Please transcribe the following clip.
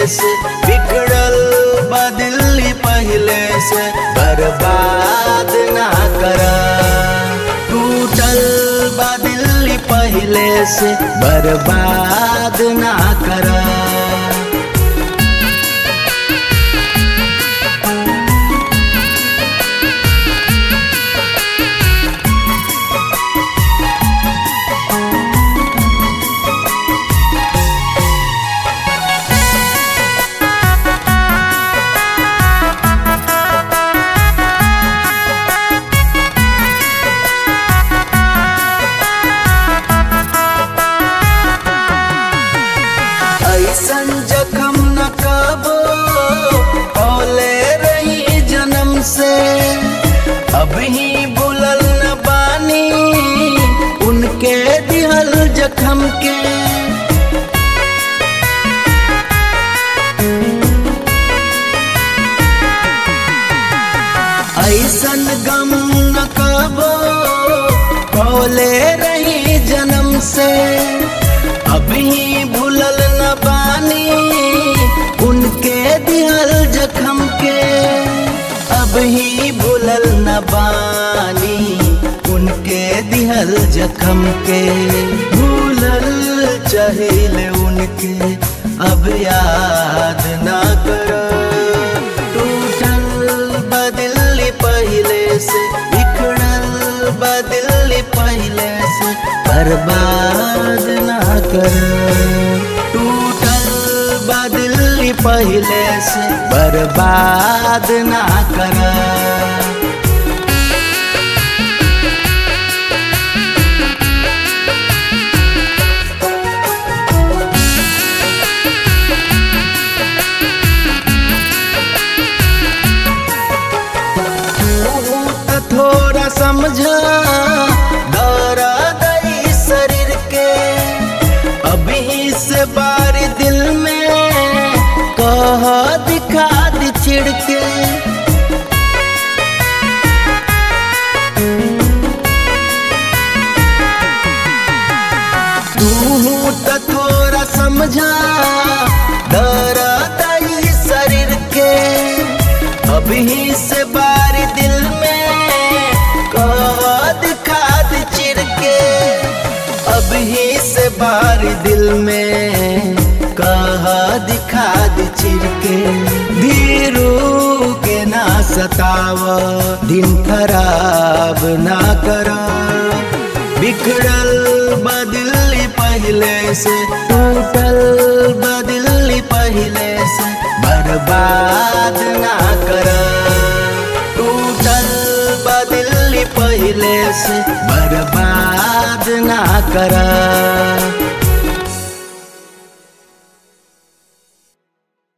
से बिगड़ल बदली पहले से बर्बाद ना कर टूटल बदली पहले से बर्बाद ना कर ऐसन जखम न कबो औले रही जन्म से अब ही बुलल न बानी उनके दिहल जखम के ऐसन गम न कबो औले रही जन्म से अभी भूलल न बानी उनके दिहल जखम के अब ही भूलल न बानी उनके दिहल जखम के भूलल चाहिए उनके अब याद ना कर टूटल बदली पहले से बिखड़ल बदली पहले से बर्बाद ना कर टूटल बदली पहले से बर्बाद ना कर त थोड़ा समझा दौरा दई शरीर के अभी से बार दिल में कह दिखा दी चिड़ के तू त थोड़ा समझा दौरा दई शरीर के अभी से बार दिल में कद खाद चिर के अभी से बार दिल में कह दिखाद चिर के धीरू के ना सताव दिन खराब ना कर बिखड़ल बदली पहले से टूटल बदली पहले से बर्बाद ना कर टूटल बदली पहले से बर्बाद ना कर